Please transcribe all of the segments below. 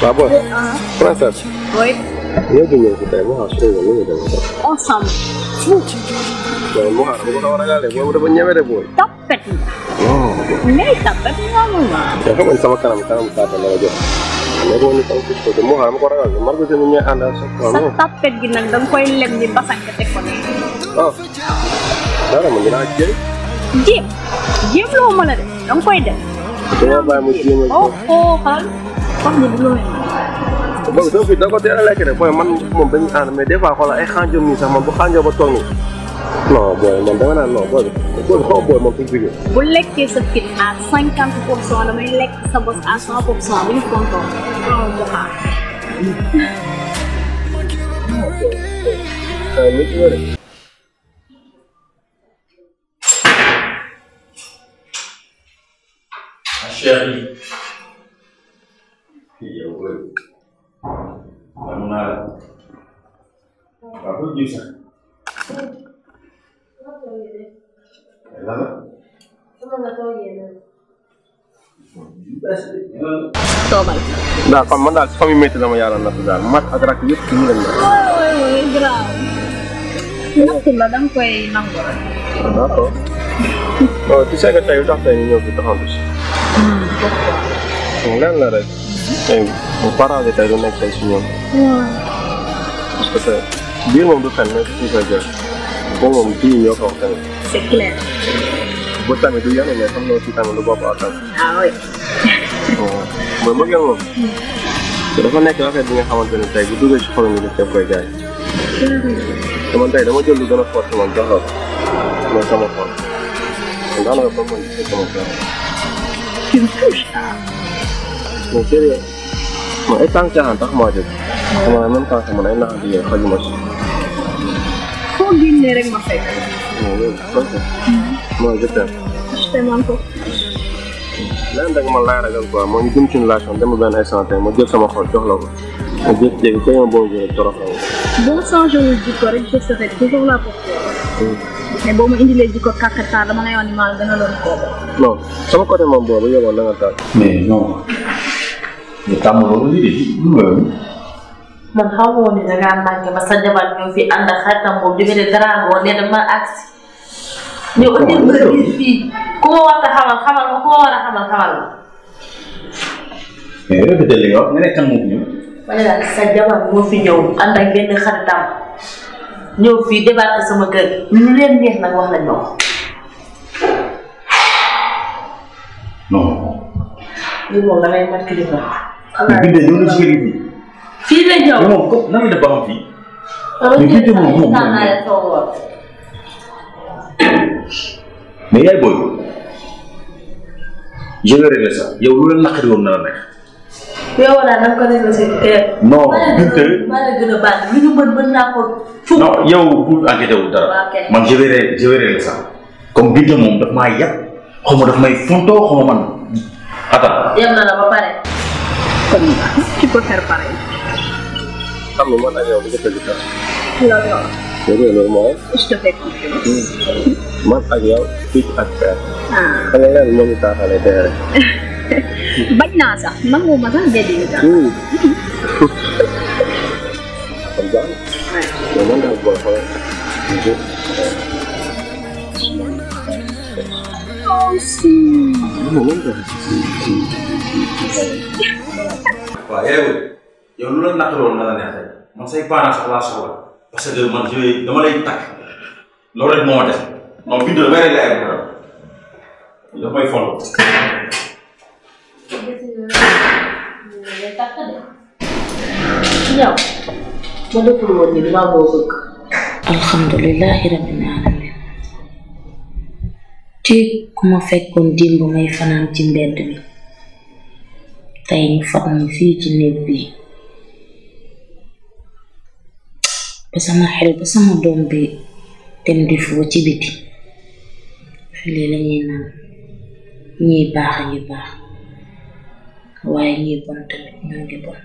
waaw booy. princesse. Oui. ñoo ngi ñëw si tey mu xaar suñu yoon ñu demee sax. Ensemble. Fou. waaw mu xaar bu ko war a gaale boobu dafa ñeme de booy. Tapet nga. non. ngay tapet nga mu ma. te xam nga sama kanam kanam saata la la jox. mais boo ni tam ci côté mu xaar ma ko ragal Margo tamit ñooy ànd ak sa sa tapet gi nag da nga koy lem ni basan nga teg ko ne. ah dara man dinaa jéem. jéem. jéem loo mën a def da nga koy def. dama bàyyi mu jéem a. oh oh xalal. wax nga du loolu. boobu soo fi da ko teel a lekk rek booy man moom dañuy ànd mais des fois xoolal ay xaanjom nii sax man bu xaanjoo ba toog nii. non booy man dama naan non booy bi booy bi xaw booy moom fi mu jógee. bu lekkee sa fit à cinquante pour cent damay lekk sa bos à cent pour cent bu ñu kontoon. loolu du xaar. ah nit ñi rek. Ma chérie. yow booy. man naa la. waaw booy jiw sax. lan la. toogal. daal kon man daal si famille métti dama yàlla natt daal mat ak rak yëpp ci ñu leen la. oui oui grave. nattu la da nga koy nangu rek. d'accord. non tu sais que tey lu tax tey ñu ñëw fi taxantu si. lenn la rek. tey bu parents yi tey du nekk tey si ñoom. parce que tey biir moom du fen mais fii koy jël. boobu moom bii ñoo ko wax tamit. c'est clair. bu tamit du yàlla mais xam nga aussi tamit lu bopp ak tamit. ah oui. mooy mbëggeel moom. te dafa nekk affaire bi nga xamante ne tey bu duggee ci xolam yi daf koy jaay. te man tey dama jël lu gën a fort man jox la ko mooy sama xol. kon daanaka ba man gisee sama xol. tu me touches. mais sérieux man ay tànk caaxaan tax maa jóg. sama en même temps que man ay naxante yooyu xajuma si. foo génnee rek ma fekk. mais loolu donc mooy je t'aime. je t'aime encore. leneen rek man laay ragal quoi moo ñu jëm ci relation dem benn instant tey ma jël sama xol jox la ko. ma jékki-jékki koy ma boo jëlee torox la ko. boo changé wul jikko rek je serai toujours là pour toi. mais boo ma indilee jikko kàkkatar dama lay wax ni maa la gën a doon kooku. non sama côté moom boobu yow na nga taal. mais non. ñu tàmm loolu lii de lu ma yow. man xaw ma woon ne dangaa manqué ba sa jabar ñëw fi ànd ak xaritam boobu jóge de Drago ne dama agsi ñëw indi mbir bi fii ku ma war a xamal xamal ma ku ma war a xamal xamal ma. mais répété li nga wax nga ne kan moo fi ñëw. ma ne daal sa jabar moo fi ñëw ànd ak benn xaritam ñëw fii débarqué sama kër lu leen neex nag wax lañ ma wax. non. lii moom da ngay mat kilifa. mais bindee ñëw na ci kër gi fii. fii la ñëw. mais moom comme nan la def ba xam fii. dama mais jël bindee moom moom temps naa leen soog a woon. mais yaay booy. je vais régler ça yow lu la naqari woon na la nekk. yow wala da nga ko négocier kër. non maa la Binta. gën a maa la gën a baax lu ñu mën mën naa ko fukk. non yow bu enquêté wu dara. Waaw, kay. man je vais ré- je vais régler ça. comme Binta moom daf maa yàpp xaw ma daf may fontoo xaw ma man. attends. yem na la ba pare. kon tu peux faire pareil. xam nga man ak yow du ko tëgg dara. loolu la. dégg nga loolu mooy. je te fais confiance. man ak yow fii ak père. ah xam nga leen moo ñu taaxalee dee rek. bañ naa sax nangu ma sax déedéet ñu tax. kon baax na. mais man daal booy xoolal. aussi. non man daal. waaw yaay booy yow lu la naqari woon na la neex tey man say parents sax laa soxla parce que man je vais dama lay takk loolu rek moo ma def non Binta damay régler ay problème daf may fond. ñëw ma deful woon ni dama boo bëgg alhamdulilahi rabbil alamin ci ku ma fekkoon démb may fanaan ci mbedd bi tey ñu fat ma fii ci néeg bi ba sama xel ba sama doom bi dem di foo ci biti fii lañuy naan ñiy baax a ngi baax waaye ñiy bon tamit ñoo ngi bon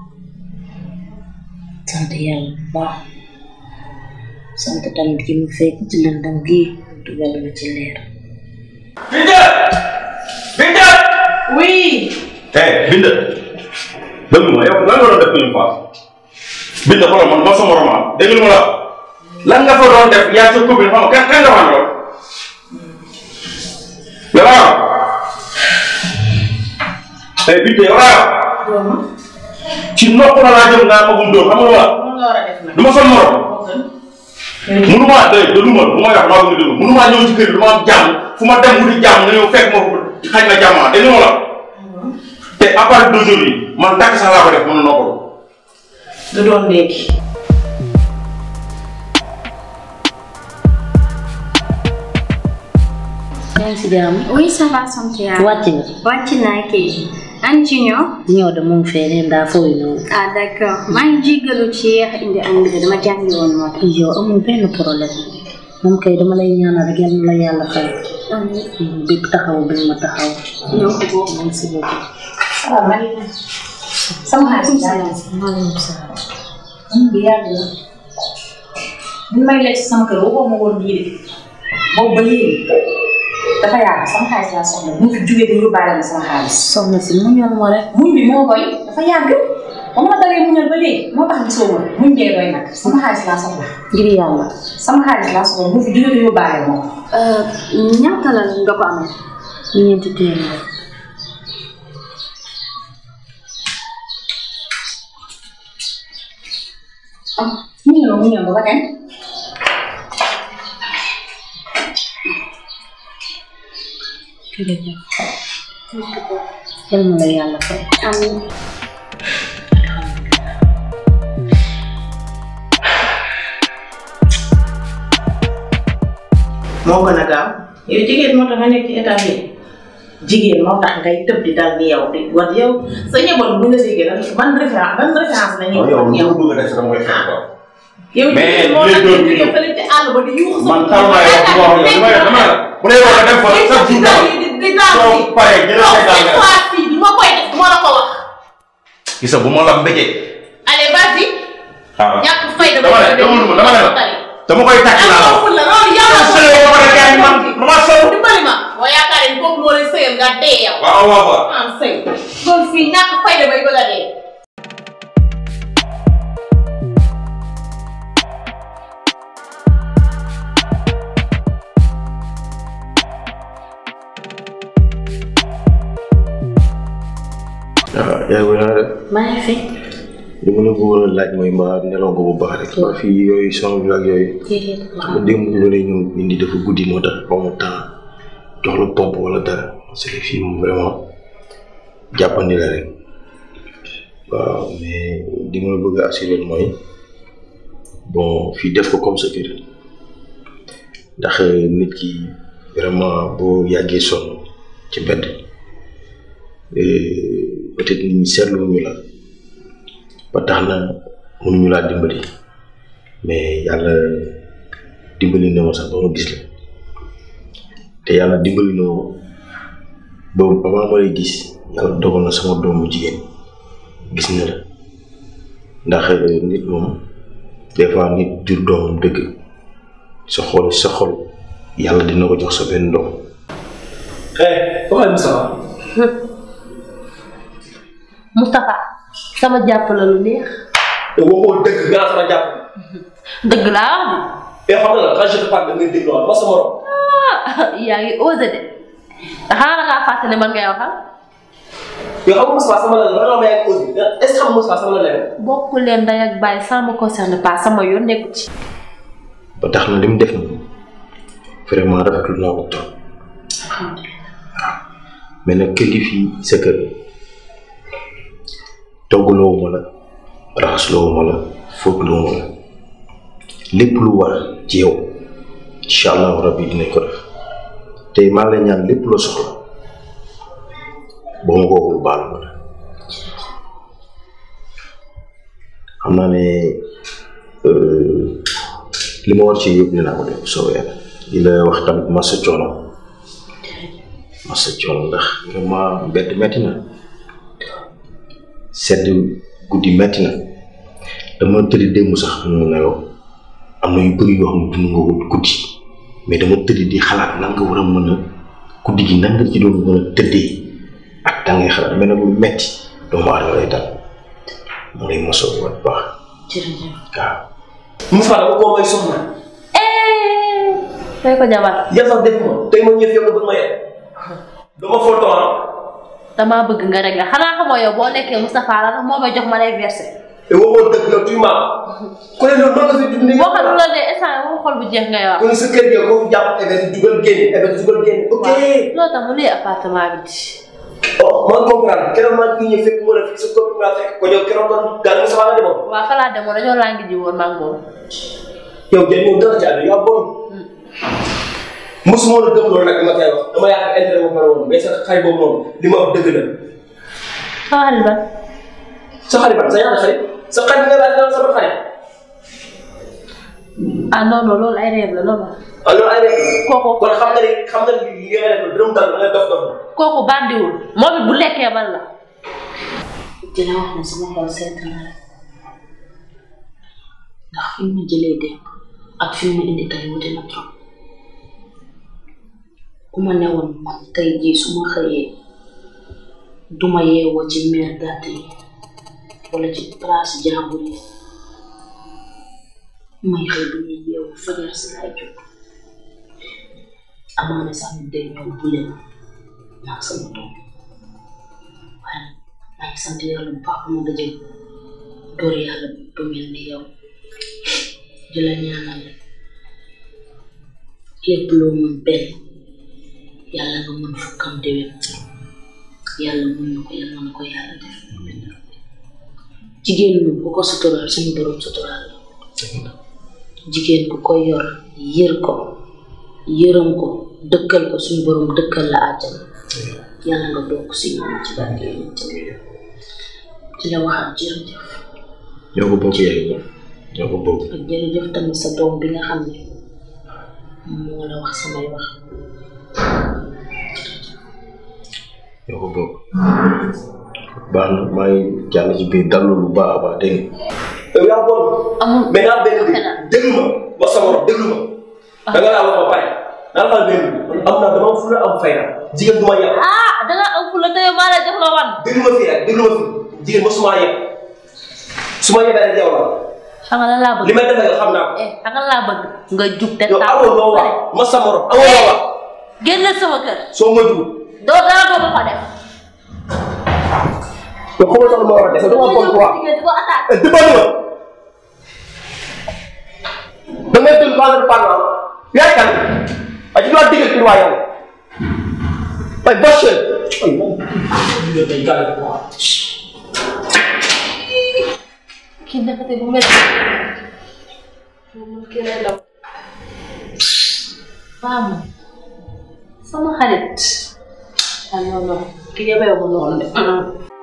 sant yàlla bu baax sant tamit ki mu fekk ci lëndam gi dugal ma ci leer Binta Binta. oui eh Binta déglu ma yow lan nga doon def une fois bind xoolal man ma sama roman déglu ma la lan nga fa doon def yaa sa copine xam nga kan kan nga fa doon yow laa eh bind yow laa ci nopp la laa jëm naa ma gum dóor xam nga la du ma son morom mënumaa de de lu ma lu ma wax maa ngi déglu mënumaa ñëw ci kër du ma am jàmm fu ma dem wuti jàmm nga ñëw fekk ma ko xañ na jàmm ah dégg nga la te à partir d'aujourd'hui man takk sax laa ko def mën na noppalu. du doon léegi. yaa ngi si jàmm Oui, ça va, sant yàlla. wàcc nga wàcc naa kay. An Junior. ñëw de mu ngi fee neen daa fooy noonu ah d'accord maa ngi jégalu ci yéex a indi añ bi dama jàngi woon moo tax. yow amul benn problème moom kay dama lay ñaanal rek yal na la yàlla fay bépp taxaw bi ma taxaw ñoo ko bokk. merci beaucoup salaamaaleykum. sama xaalis daal maaleykum salaam bi yàgg na. bi may lekk sama kër waxoo ma woon lii de boobu ba léegi dafa yàgg sama xaalis laa soxla bu fi jugee dañu yóbbaale ma sama xaalis. soxna si mu ñor ma rek muñ bi moo koy dafa yàgg ba ma dalee muñal ba léegi moo tax gisoo ma muñ dee doy nag sama xaalis laa soxla ngir yàlla sama xaalis laa soxla bu fi jugee dañu yóbbaale ma ko. ñaata la nga ko amee. ñeenti téeméer ah muñal ma muñal ma ba kañ. jërëjëf yal na la yàlla fay amiin. moo gën a gaaw yow jigéen moo tax nga nekk ci état bi jigéen moo tax ngay tëb di dal ni yow di wat yow sa njaboot bu la déggee lan ban référence ban référence la ñuy yow wax lu yow. ma bëgg a def dama koy fekk quoi. yow mais jigéen moo tax les deux nga millions. jóge fële ci àll ba di yuuxu sa man taw naa yow bu ma wax yow dama dama bu dee wax dem fa chaque jour dama di di daal soo fii paree jël non say daal cette fois-ci du ma koy def du ma la ko wax gis nga bu ma la mbéjee. allez vas-y ah ñàkk fayda dama ne dama ne dama ne la dama koy tàcc laa la wax. la loolu yàlla yow sële ba pare gars yi man dama sonn. dimbali ma boo yaakaaree ni kooku moo lay sëyal nga dee yow waaw waaw waaw. ah sëy loolu fii ñàkk fayda bay bëgg a dee ah yaa ngi naa def maa ngi fi li ma la bëggoon a laaj mooy mbaa nelaw nga bu baax rek. waa fii yooyu son bi ak yooyu. déedéet xam nga démb ñu doon ñëw indi dafa guddi moo tax ba mu temps jox la pompe wala dara parce que fii moom vraiment jàppandi la rek waaw mais di ma la bëgg a assurer mooy bon fii def ko comme sa kër ndax nit ki vraiment boo yàggee sonn ci mbedd peut-être nit ñi seetluwuñu la ba tax na mënuñu laa dimbali mais yàlla dimbali na ma sax ba ma gis la te yàlla dimbali na ma ba avant ma lay gis yàlla dogal na sama doom bu jigéen gis na la ndax nit moom des fois nit jur doomam dëgg sa xol sa xol yàlla dina ko jox sa benn doom Eh, comment est Moustapha Moustapha sama jàpp la lu neex te waxoo dëgg nga sama jàpp. dëgg laa wax Et xam nga quand je te parle da ngay déglu ma sama morom. de yaa ngi osé de xanaa ngaa fàtte ne man ngay waxal yow xam nga Moustapha sama la la ma yaa ngi osé est ce que xam nga Moustapha sama la la bokk leen ndey ak bàyyi ça me concerne pas sama yoon nekku ci ba tax na li mu def na vraiment rafetlu naa ko trop mais nag kër gi fii sa kër toggaloo ma la raxasloo ma la fóotloo ma la lépp lu war ci yow incha allahu rabbi dinañ ko def te maa ngi lay ñaan lépp loo soxla boo ma ko waxul baal ma la xam naa ne euh, li ma war ci yëpp dinaa ko def soo yàlla di la wax tamit masa coono masa coono ndax vraiment mbedd metti na sedd guddi metti na dama tëddi démb sax mu nelaw am na yu bëri yoo xam ne dund nga ko guddi mais dama tëddi di xalaat nan nga war a mën a guddi gi nan nga ci doon mën a tëddee ak da ngay xalaat mais nag lu metti doomu aadama lay dal mu lay mosoo bu baax jërëjëf waaw Moussa dama koo may soxna fay ko jabar yàlla sax def ma tey ma ñëw yow nga bëgg ma yegg dama foto ah damaa bëgg nga rek la xanaa xamoo yow boo nekkee Moustapha la moo may jox ma lay versé te waxoo dëgg la tuy ma ku ne loolu noonu la fi dundee boo xam ne la de instant moom xol bu jeex ngay wax kon sa kër gi ko fi jàpp ebe di dugal génn ebe di dugal génn ok loolu tax mu luy appartement bi di oh man comprendre keroog maa ngi ñëw fekk mu ne fii sa copine laa fekk ko ñëw keroog kon gàll Moussa la demoon waaw fa laa demoon dañoo laa ngi ji woon maa ngi moom yow jël ñëw dara ci àll yaa bon mosuma la gëm loolu nag dama koy wax dama yaakaar intérêt bu pare woon mais sa xarit boobu noonu li ma wax dëgg la sama xarit ba sa xarit ban sa ñaata xarit sa xarit nga laaj dana sama xarit ah non non loolu ay rêve la loolu ah loolu ay rek kooku kon xam nga ni xam nga ni li nga def dërëm dal da nga dof dof kooku bandiwul moom it bu lekkee man la dina wax ne sama xol seet na la ndax fi ma jëlee démb ak fi ma indi tey wute na trop ku ma newoon man tey jii su ma xëyee duma yeewoo ci meer gàtt yi wala ci place jàmbur yi may xëy bu ñuy yeewu fajar si laay jóg amaana sax nit day ñëw bu leen naa sama doom waaye maa ngi sant yàlla bu baax ma daje góor yàlla bu mel ni yow di la ñaanal lépp loo mën benn yàlla nga mën fukkam déwén yàlla mën na ko yàlla na ko yàlla def jigéen moom ku ko suturaal suñu borom suturaal la jigéen ku ko yor yër ko yërëm ko dëkkal ko suñu borom dëkkal la àjjana yàlla nga bokk si ñoom ci barke yonent bi di la waxaat jërëjëf ñoo ko bokk yaay ñoo ko bokk ak jërëjëf tamit sa doom bi nga xam ne moo la wax samay wax ñoo ko bokk baax na maa ngi jàll ci biir dallu bu baax a baax dégg nga yow yaa bon amul mais naa benn bi xanaa. déglu ma ma sa morom déglu ma da nga laa wax ba pare naa la benn bi am naa dama am fu la am fayda jigéen du ma yàq ah danga am fu la tey maa la jox la wan déglu ma fii rek déglu ma fii jigéen ma suma yàq su ma yebee rek yow la xam nga lan laa bëgg li may def yow xam naa ko eh xam nga lan laa bëgg nga jug te yow taal amoo loo wax ma sa morom amoo loo wax génn sama kër soo moytuwul doo dara doo ma ko def yow xamal sax lu ma war a def dama bon quoi jigéen di ko attaque eh dimbali ma da ngay jël base de parlant yaay kan a ci doon digal waa yow ay bachel ay man day gàll quoi kii nekkate bu mel moom kii lay daw femme sama xarit ah non non kii yebee ma noonu de